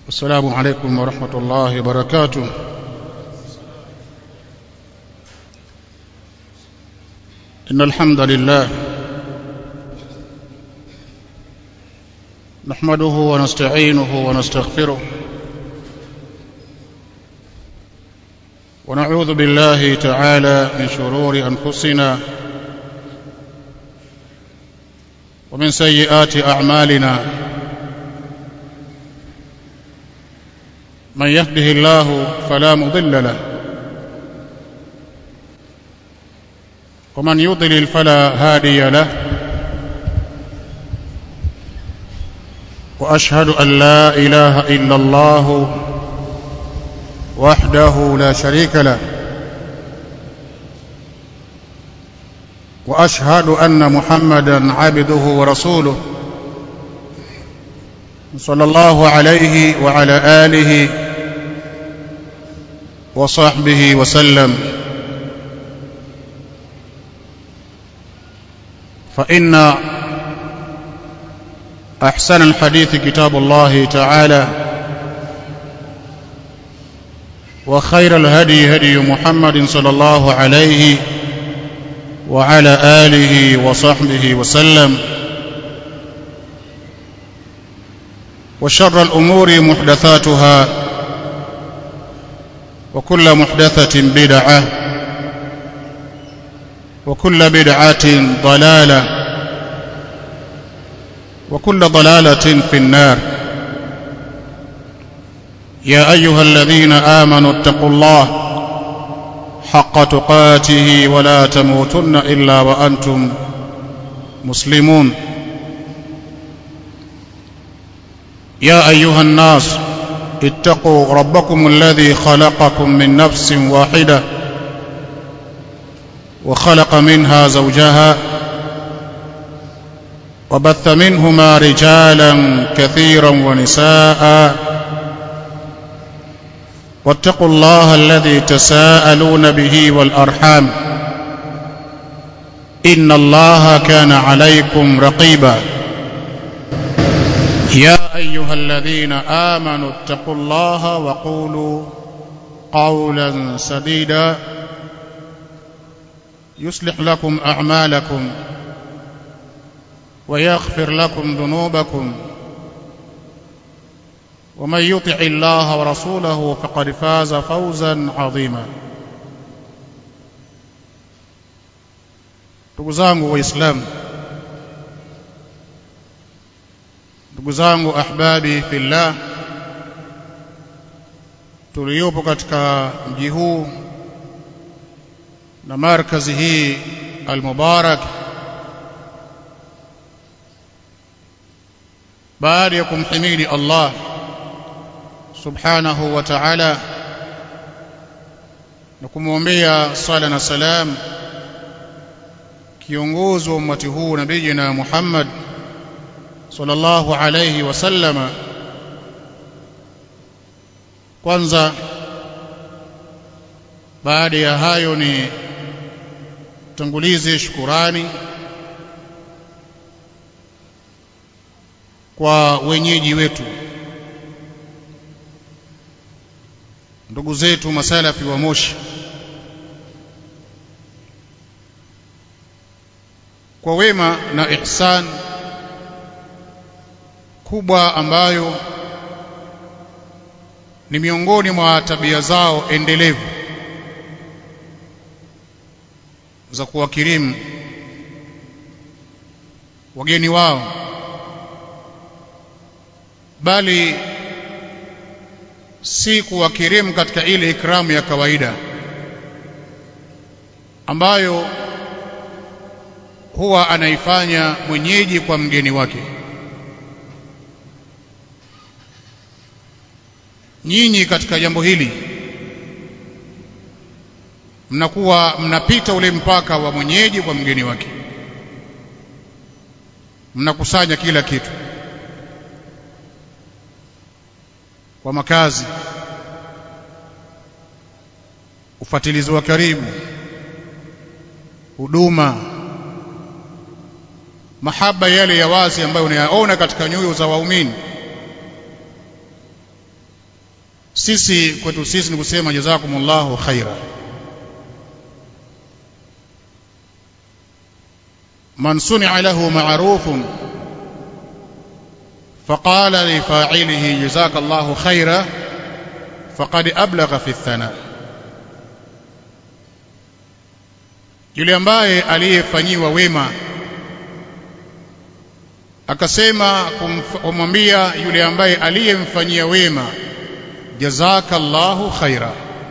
السلام عليكم ورحمة الله وبركاته إن الحمد لله نحمده ونستعينه ونستغفره ونعوذ بالله تعالى من شرور أنفسنا ومن سيئات أعمالنا من يهده الله فلا مضل له ومن يضلل فلا هادي له واشهد ان لا اله الا الله وحده لا شريك له واشهد ان محمدا عبده ورسوله صلى الله عليه وعلى اله وصحبه وسلم فان احسن الحديث كتاب الله تعالى وخير الهدي هدي محمد صلى الله عليه وعلى اله وصحبه وسلم وشر الامور محدثاتها وكل محدثه بدعه وكل بدعه ضلاله وكل ضلاله في النار يا ايها الذين امنوا اتقوا الله حق تقاته ولا تموتن الا وانتم مسلمون يا ايها الناس اتقوا ربكم الذي خلقكم من نفس واحده وخلق منها زوجها وبث منهما رجالا كثيرا ونساء واتقوا الله الذي تساءلون به والارحام ان الله كان عليكم رقيبا يا ايها الذين امنوا اتقوا الله وقولوا قولا سديدا يصلح لكم اعمالكم ويغفر لكم ذنوبكم ومن يطع الله ورسوله فقد فاز فوزا عظيما ndugu zangu waislamu ndugu zangu ahbabi fillah tuliopo katika mji huu na markazi hii almubarak baada ya kumhimidi Allah subhanahu wa ta'ala na kumwombea sala na salam kiongozi wa ummati huu nabiyina Muhammad sallallahu alayhi wasallama kwanza baada ya hayo ni tangulize shukurani kwa wenyeji wetu ndugu zetu masalafi wa Moshi kwa wema na ihsan kubwa ambayo ni miongoni mwa tabia zao endelevu za kuwakirimu wageni wao bali si kuwakirimu katika ile ikramu ya kawaida ambayo huwa anaifanya mwenyeji kwa mgeni wake nyinyi katika jambo hili mnakuwa mnapita ule mpaka wa mwenyeji kwa mgeni wake mnakusanya kila kitu kwa makazi ufatilizi wa karibu huduma mahaba yale ya wazi ambayo unayaona katika nyoyo za waumini sisi kwetu sisi ni kusema jazakumullahu khaira man suni'a lahu ma'rufun فقال لفاعله جزاك الله خيرا فقد أبلغ في الثناء yule ambaye aliyefanyiwa wema akasema kumwambia yule ambaye aliyemfanyia wema jazakallahu khaira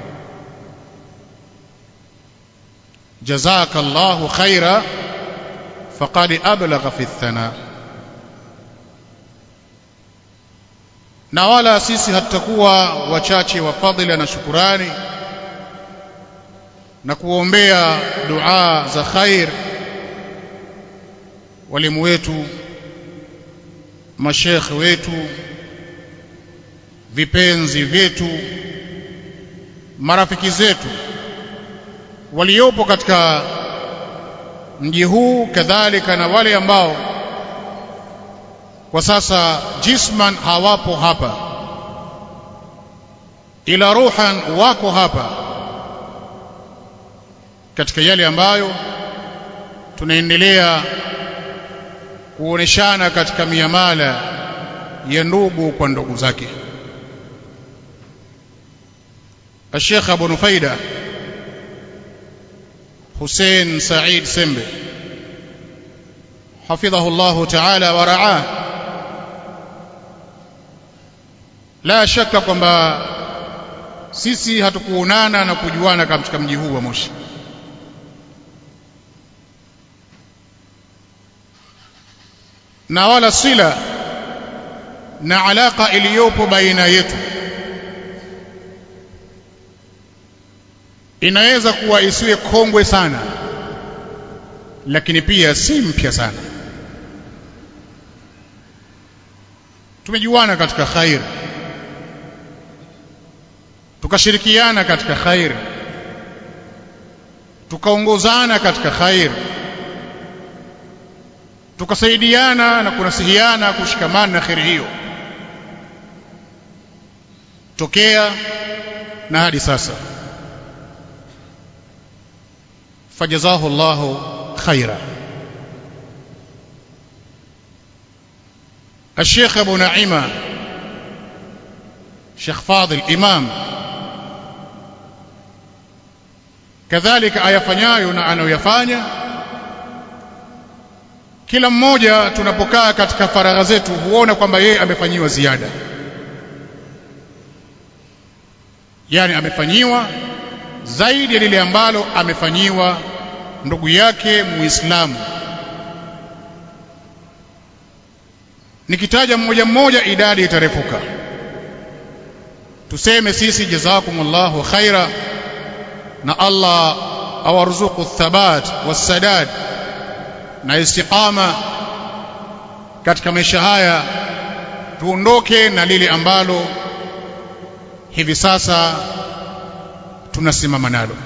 jazakallahu khaira faqad ablagha fi thana na wala sisi hatutakuwa wachache wa fadhila na shukurani na kuombea dua za khair walimu wetu mashekhe wetu vipenzi vyetu marafiki zetu waliopo katika mji huu kadhalika na wale ambao kwa sasa jisman hawapo hapa ila ruhan wako hapa katika yale ambayo tunaendelea kuoneshana katika miamala ya ndugu kwa ndugu zake الشيخ أبو نفيدة حسين سعيد سمبي حفظه الله تعالى ورعاه la shaka kwamba sisi hatukuonana na kujuana katika mji huu wa Moshi na wala sila na alaka iliyopo baina yetu inaweza kuwa isiwe kongwe sana lakini pia si mpya sana tumejuana katika khair tukashirikiana katika khair tukaongozana katika khair tukasaidiana na kunasihiana kushikamana na kheri hiyo tokea na hadi sasa fajazahu Allahu khaira الشيخ أبو نعيمة شيخ فاضل إمام kadhalika ayafanyayo na anayoyafanya kila mmoja tunapokaa katika faragha zetu huona kwamba yeye amefanyiwa ziada yani amefanyiwa zaidi ya lile ambalo amefanyiwa ndugu yake muislamu nikitaja mmoja mmoja idadi itarefuka tuseme sisi jazakumullahu khaira na Allah awarzuku thabat wassadad na istiqama katika maisha haya tuondoke na lile ambalo hivi sasa tunasimama nalo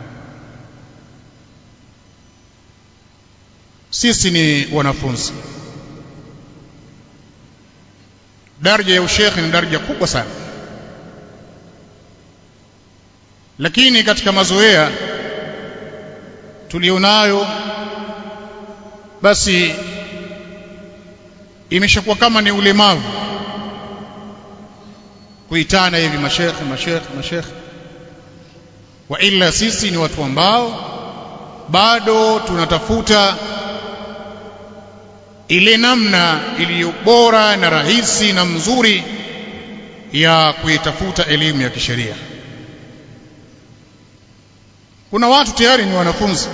sisi ni wanafunzi daraja ya ushekhi ni daraja kubwa sana lakini katika mazoea tulionayo basi imeshakuwa kama ni ulemavu kuitana hivi mashekhe mashekhe mashekhe wa ila sisi ni watu ambao bado tunatafuta ile namna iliyo bora na rahisi na mzuri ya kuitafuta elimu ya kisheria kuna watu tayari ni wanafunzi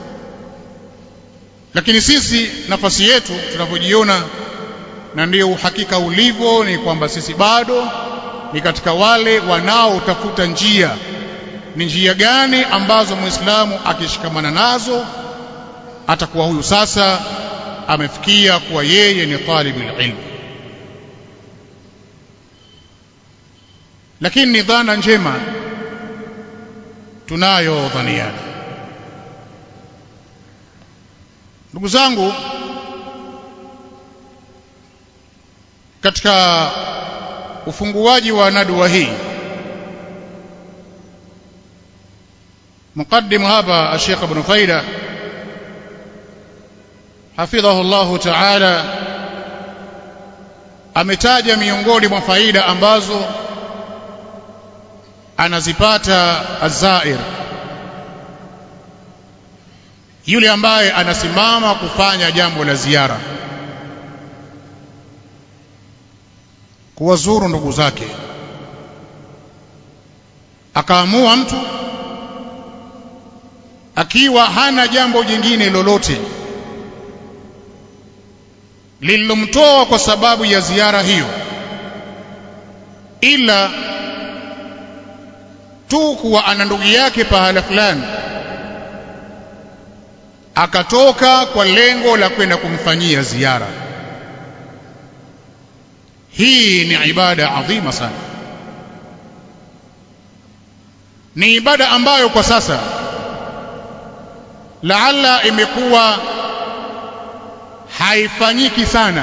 lakini sisi nafasi yetu tunavyojiona na ndio uhakika ulivyo ni kwamba sisi bado ni katika wale wanaotafuta njia ni njia gani ambazo muislamu akishikamana nazo atakuwa huyu sasa amefikia kuwa yeye ni talibul ilm lakini ni dhana njema tunayo dhaniana ndugu zangu katika ufunguaji wa nadwa hii مقدم هذا الشيخ ابن فيلة حفظه الله تعالى ametaja miongoni mwa faida ambazo anazipata azair yule ambaye anasimama kufanya jambo la ziara kuwazuru ndugu zake akaamua mtu akiwa hana jambo jingine lolote lililomtoa kwa sababu ya ziara hiyo ila tu kuwa ana ndugu yake pahala fulani akatoka kwa lengo la kwenda kumfanyia ziara hii ni ibada adhima sana ni ibada ambayo kwa sasa laala imekuwa haifanyiki sana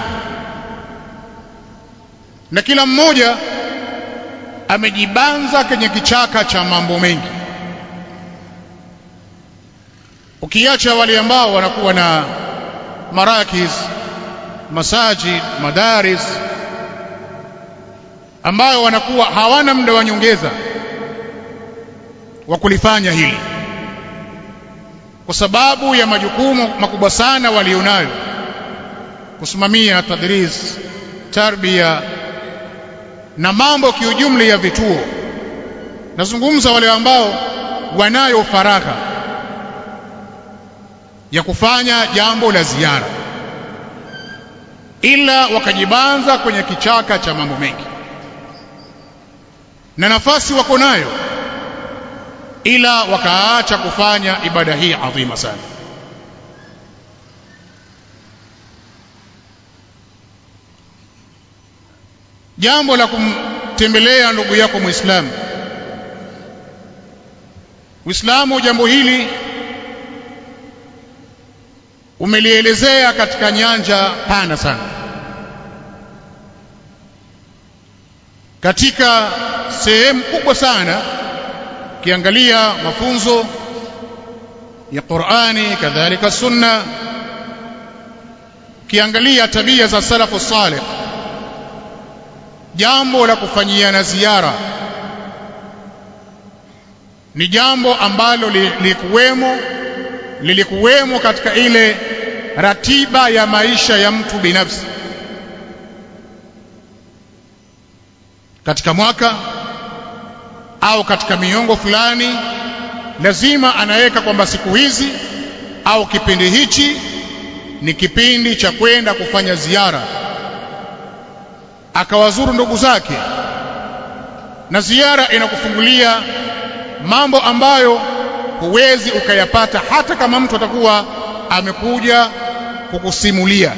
na kila mmoja amejibanza kwenye kichaka cha mambo mengi ukiacha wale ambao wanakuwa na marakis masajid madaris ambayo wanakuwa hawana muda wa nyongeza wa kulifanya hili kwa sababu ya majukumu makubwa sana walionayo kusimamia tadris tarbia na mambo kiujumla ya vituo nazungumza wale ambao wanayo faragha ya kufanya jambo la ziara ila wakajibanza kwenye kichaka cha mambo mengi na nafasi wako nayo ila wakaacha kufanya ibada hii adhima sana jambo la kumtembelea ndugu yako muislamu uislamu jambo hili umelielezea katika nyanja pana sana katika sehemu kubwa sana ukiangalia mafunzo ya Qur'ani kadhalika sunna ukiangalia tabia za salafu salih jambo la kufanyiana ziara ni jambo ambalo lilikuwemo lilikuwemo katika ile ratiba ya maisha ya mtu binafsi katika mwaka au katika miongo fulani lazima anaweka kwamba siku hizi au kipindi hichi ni kipindi cha kwenda kufanya ziara akawazuru ndugu zake na ziara inakufungulia mambo ambayo huwezi ukayapata hata kama mtu atakuwa amekuja kukusimulia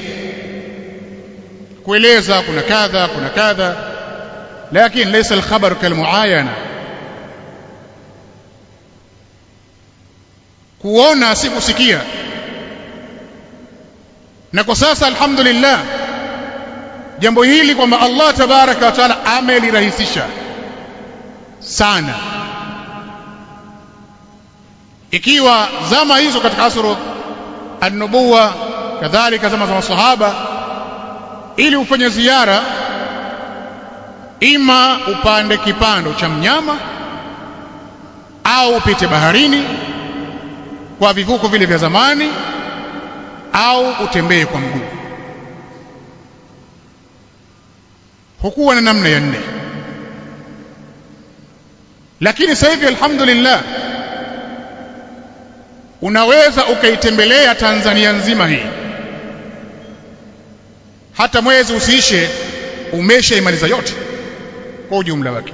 kueleza kuna kadha kuna kadha lakini laysa alkhabar kalmuayana kuona si kusikia na kwa sasa alhamdulillah jambo hili kwamba Allah tabaraka wa taala amelirahisisha sana ikiwa zama hizo katika asru an-nubuwa kadhalika zama za masahaba ili ufanye ziara ima upande kipando cha mnyama au upite baharini kwa vivuko vile vya zamani au utembee kwa mguu hukuwa na namna ya nne lakini sasa hivi alhamdulillah unaweza ukaitembelea Tanzania nzima hii hata mwezi usiishe umeshaimaliza yote kwa ujumla wake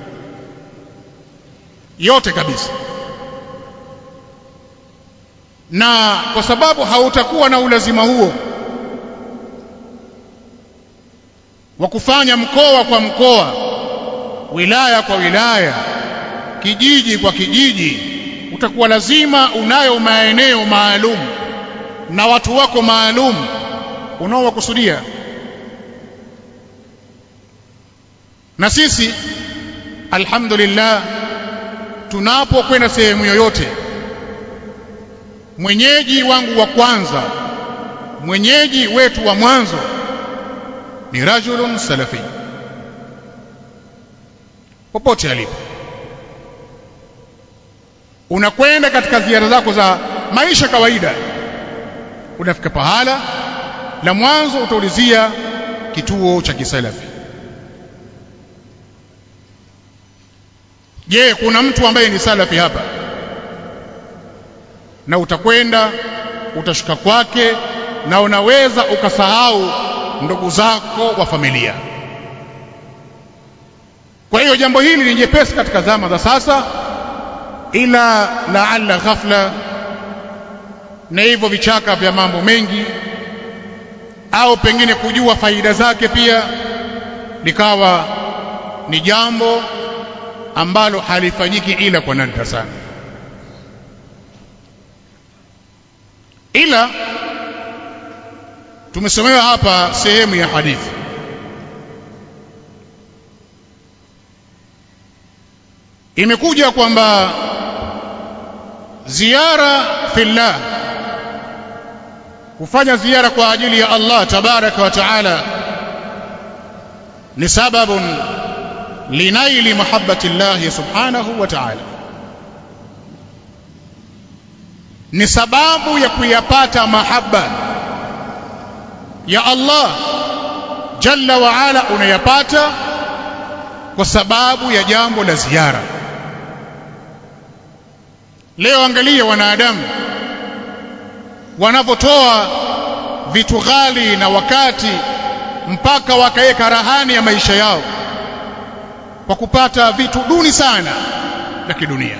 yote kabisa na kwa sababu hautakuwa na ulazima huo wa kufanya mkoa kwa mkoa wilaya kwa wilaya kijiji kwa kijiji utakuwa lazima unayo maeneo maalum na watu wako maalum unaowakusudia na sisi alhamdulillah tunapokwenda sehemu yoyote mwenyeji wangu wa kwanza mwenyeji wetu wa mwanzo ni rajulun salafi popote alipo unakwenda katika ziara zako za maisha kawaida unafika pahala la mwanzo utaulizia kituo cha kisalafi je kuna mtu ambaye ni salafi hapa na utakwenda utashuka kwake na unaweza ukasahau ndugu zako wa familia kwa hiyo jambo hili ni jepesi katika zama za sasa ila laalla ghafla na hivyo vichaka vya mambo mengi au pengine kujua faida zake pia likawa ni jambo ambalo halifanyiki ila kwa nadra sana ila tumesomewa hapa sehemu ya hadithi imekuja kwamba ziara fillah kufanya ziara kwa ajili ya Allah tabaraka wa taala ni sababun linaili mahabbati Allah subhanahu wa ta'ala ni sababu ya kuyapata mahaba ya Allah jalla wa ala unayapata kwa sababu ya jambo la ziara leo angalia wanadamu wanavyotoa vitu ghali na wakati mpaka wakaweka rahani ya maisha yao kwa kupata vitu duni sana vya kidunia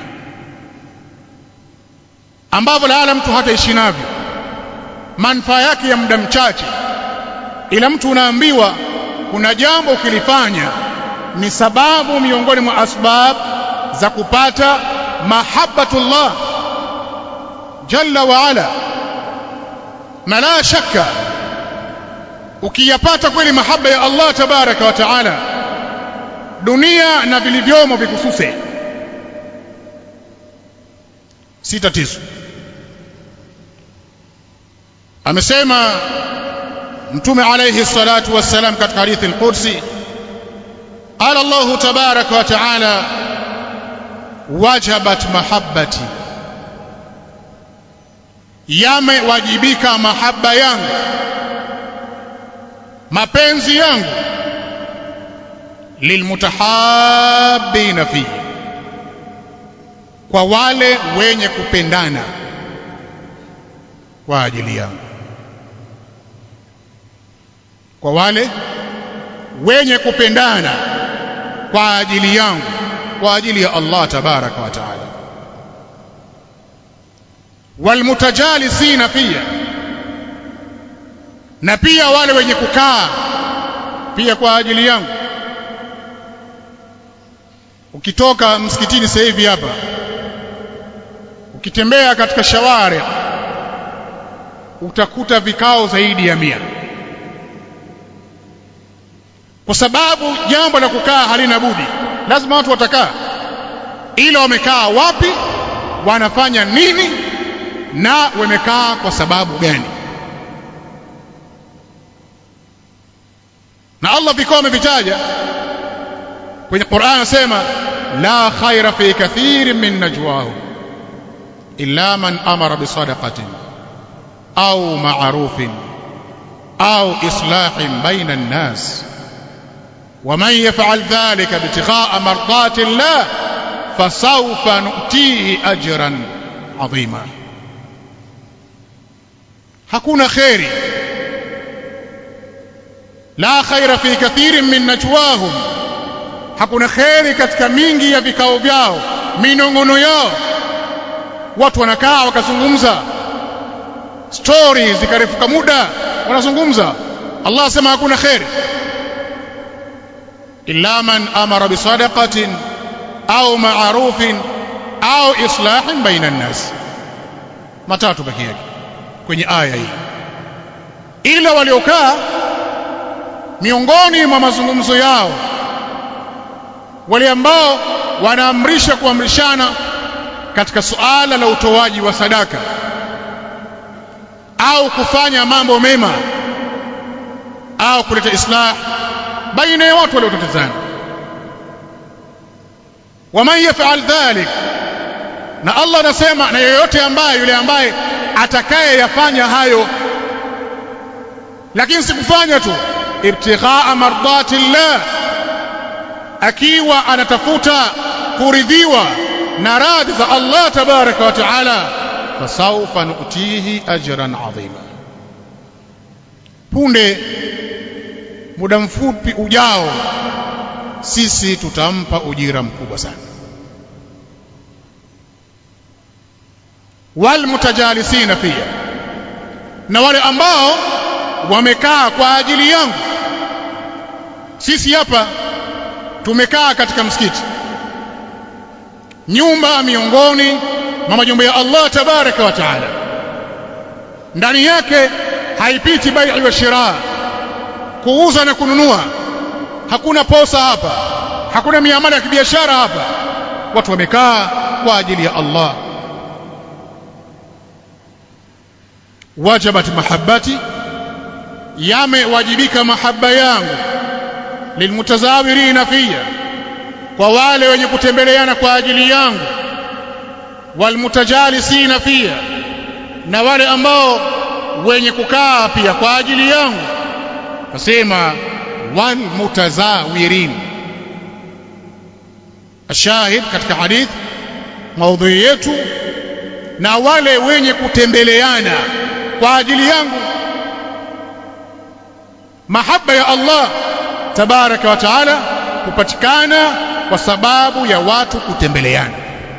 ambavyo laala mtu hataishi navyo manufaa yake ya muda mchache ila mtu unaambiwa kuna jambo ukilifanya ni sababu miongoni mwa asbab za kupata mahabbatullah jalla wa ala na la shakka ukiyapata kweli mahaba ya Allah tabaraka wa taala dunia na vilivyomo vikususe si tatizo amesema mtume alayhi salatu wassalam katika hadithi al-Qudsi قال الله تبارك وتعالى wajabat mahabbati yamewajibika mahaba yangu mapenzi yangu lilmutahabbina fihi kwa wale wenye kupendana kwa ajili yangu kwa wale wenye kupendana kwa ajili yangu kwa ajili ya Allah tabaraka wa taala walmutajalisina pia na pia wale wenye kukaa pia kwa ajili yangu ukitoka msikitini sasa hivi hapa ukitembea katika shawari utakuta vikao zaidi ya mia kwa sababu jambo la kukaa halina budi lazima watu watakaa ila wamekaa wapi wanafanya nini na wamekaa kwa sababu gani na Allah vikao amevitaja kwenye Qur'an anasema la khaira fi kathirin min najwahum illa man amara bisadaqatin au ma'rufin au islahin baina an-nas ومن يفعل ذلك ابتغاء مرضات الله فسوف نؤتيه اجرا عظيما hakuna khairi la khaira fi kathirin min najwahum hakuna khairi katika mingi ya vikao vyao minongono yao watu wanakaa wakazungumza stories zikarefuka muda wanazungumza Allah asema hakuna khairi illa man amara bisadaqatin au ma'rufin au islahin baina an-nas matatu pekee yake kwenye aya hii ila waliokaa miongoni mwa mazungumzo yao wale ambao wanaamrisha kuamrishana katika suala la utoaji wa sadaka au kufanya mambo mema au kuleta islah baina ya watu waliotatizana waman yafal dhalik na Allah anasema na yeyote ambaye yule ambaye atakaye yafanya hayo lakini sikufanya tu ibtighaa mardati llah akiwa anatafuta kuridhiwa na radhi za Allah tabaraka wa taala fasawfa nutihi ajran adhima punde muda mfupi ujao sisi tutampa ujira mkubwa sana walmutajalisina pia na wale ambao wamekaa kwa ajili yangu sisi hapa tumekaa katika msikiti nyumba miongoni mwa majumba ya Allah tabaraka wa taala ndani yake haipiti bai'i wa shira kuuza na kununua hakuna posa hapa hakuna miamala ya kibiashara hapa watu wamekaa kwa ajili ya Allah wajabat mahabbati yamewajibika mahaba yangu lilmutazawirina fiya kwa wale wenye kutembeleana kwa ajili yangu walmutajalisina fiya na wale ambao wenye kukaa pia kwa ajili yangu nasema walmutazawirin ashahid katika hadith maudhui yetu na wale wenye kutembeleana kwa ajili yangu mahaba ya Allah tabaraka wa taala kupatikana kwa sababu ya watu kutembeleana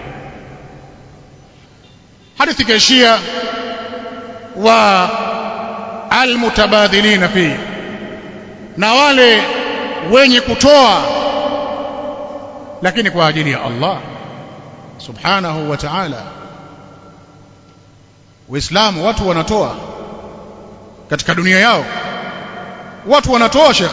hadithi kaishia wa almutabadhilina fi na wale wenye kutoa lakini kwa ajili ya Allah subhanahu wa ta'ala Uislamu watu wanatoa katika dunia yao watu wanatoa shekh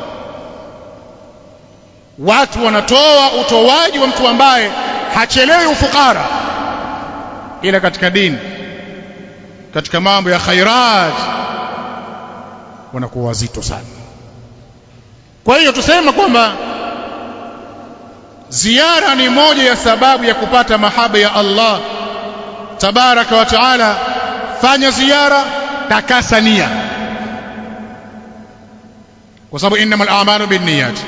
watu wanatoa utoaji wa mtu ambaye hachelewi ufukara ila katika dini katika mambo ya khairat wanakuwa wazito sana kwa hiyo tusema kwamba ziara ni moja ya sababu ya kupata mahaba ya Allah tabaraka wa taala fanya ziara takasa nia kwa sababu innamal a'malu binniyat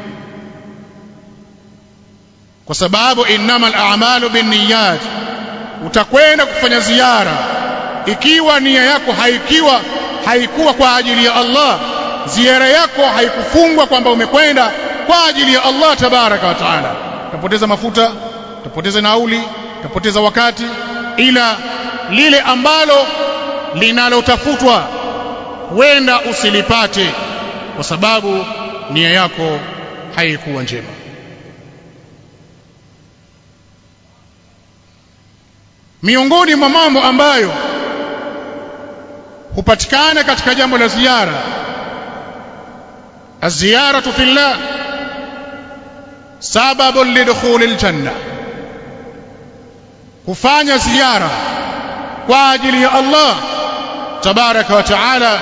kwa sababu innamal a'malu binniyat utakwenda kufanya ziara ikiwa nia yako haikiwa haikuwa kwa ajili ya Allah ziara yako haikufungwa kwamba umekwenda kwa ajili ya Allah tabaraka wa taala utapoteza mafuta utapoteza nauli utapoteza wakati ila lile ambalo linalotafutwa huenda usilipate kwa sababu nia yako haikuwa njema miongoni mwa mambo ambayo hupatikana katika jambo la ziara الزيارة في الله سبب لدخول الجنة kufanya ziara kwa ajili ya Allah tabaraka wa taala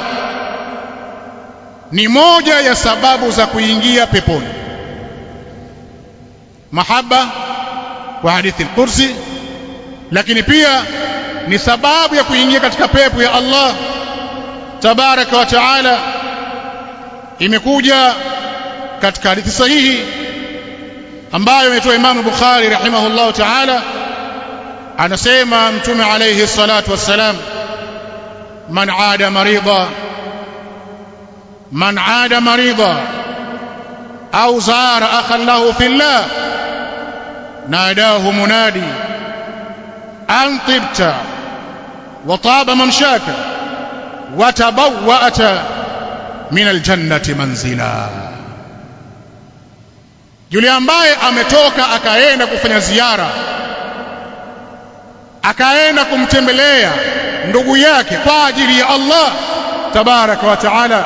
ni moja ya sababu za kuingia peponi mahaba kwa hadithi al-kursi lakini pia ni sababu ya kuingia katika pepo ya Allah tabaraka wa taala imekuja katika hadithi sahihi ambayo imetoa Imam Bukhari rahimahullah taala anasema mtume alayhi salatu wassalam man aada marida man aada marida au zara akhan lahu fillah nadahu munadi an tibta wa taba mamshaka wa tabawwa'ta min aljannati manzila yule ambaye ametoka akaenda kufanya ziara akaenda kumtembelea ndugu yake kwa ajili ya Allah tabaraka wa taala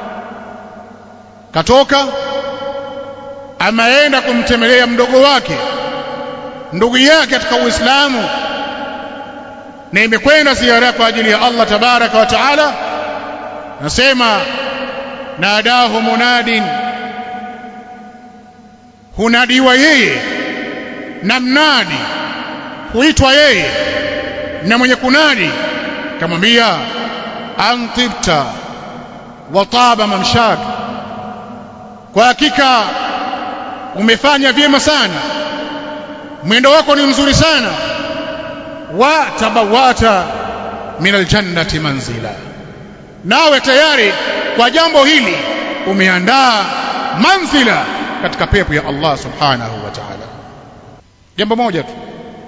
katoka ameenda kumtembelea mdogo wake ndugu yake katika Uislamu na imekwenda ziara kwa ajili ya Allah tabaraka wa taala nasema nadahu munadin hunadiwa yeye na mnadi huitwa yeye na mwenye kunadi kamwambia antibta wa taba mamshak kwa hakika umefanya vyema sana mwendo wako ni mzuri sana wa tabawata min aljannati manzila nawe tayari kwa jambo hili umeandaa manzila katika pepo ya Allah subhanahu wa ta'ala jambo moja tu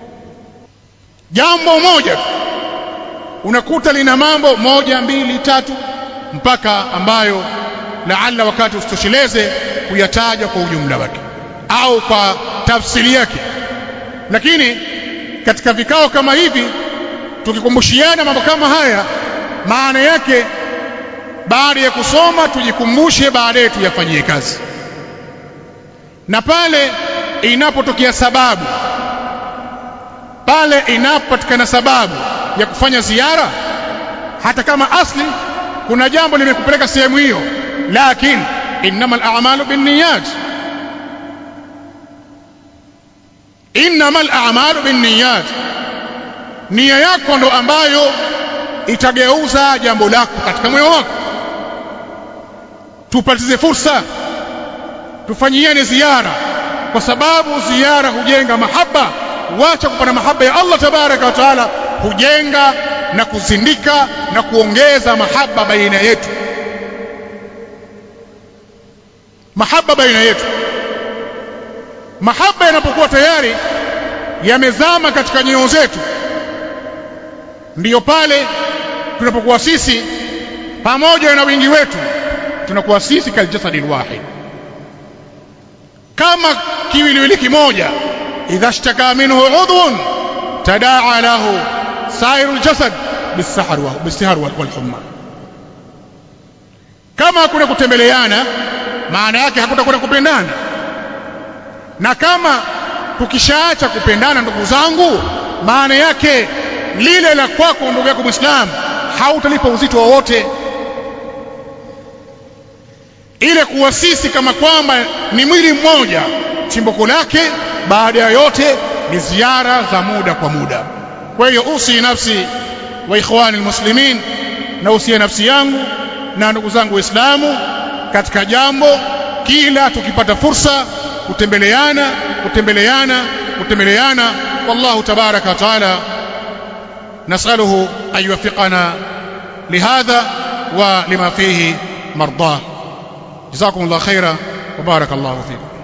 jambo moja tu unakuta lina mambo moja mbili tatu mpaka ambayo laalla wakati usitosheleze kuyataja kwa ujumla wake au kwa tafsiri yake lakini katika vikao kama hivi tukikumbushiana mambo kama haya maana yake baada ya kusoma tujikumbushe baadaye tuyafanyie kazi na pale inapotokea sababu pale inapopatikana sababu ya kufanya ziara hata kama asli kuna jambo limekupeleka sehemu hiyo lakini innamal a'malu binniyat innamal a'malu binniyat nia yako ndo ambayo itageuza jambo lako katika moyo wako tupatize fursa tufanyiane ziara kwa sababu ziara hujenga mahaba wacha kupata mahaba ya Allah tabaraka wa taala hujenga na kuzindika na kuongeza mahaba baina yetu mahaba baina yetu mahaba yanapokuwa tayari yamezama katika nyoyo zetu ndiyo pale tunapokuwa sisi pamoja na wingi wetu tunakuwa sisi kaljasadi lwahid kama kiwiliwili kimoja idha shtaka minhu udhun tadaa lahu sairu ljasad bisahar walhumma kama hakuna kutembeleana maana yake hakutakwenda kupendana na kama tukishaacha kupendana ndugu zangu maana yake lile la kwako ndugu yako mwislamu hautalipa uzito wowote ile kuwa sisi kama kwamba ni mwili mmoja chimbuko lake baada ya yote ni ziara za muda kwa muda kwa hiyo usi nafsi wa ikhwani almuslimin na usia nafsi yangu na ndugu zangu waislamu katika jambo kila tukipata fursa kutembeleana kutembeleana kutembeleana wallahu tabaraka wa taala نسأله أن يوفقنا لهذا ولما فيه مرضاه جزاكم الله خيرا وبارك الله فيكم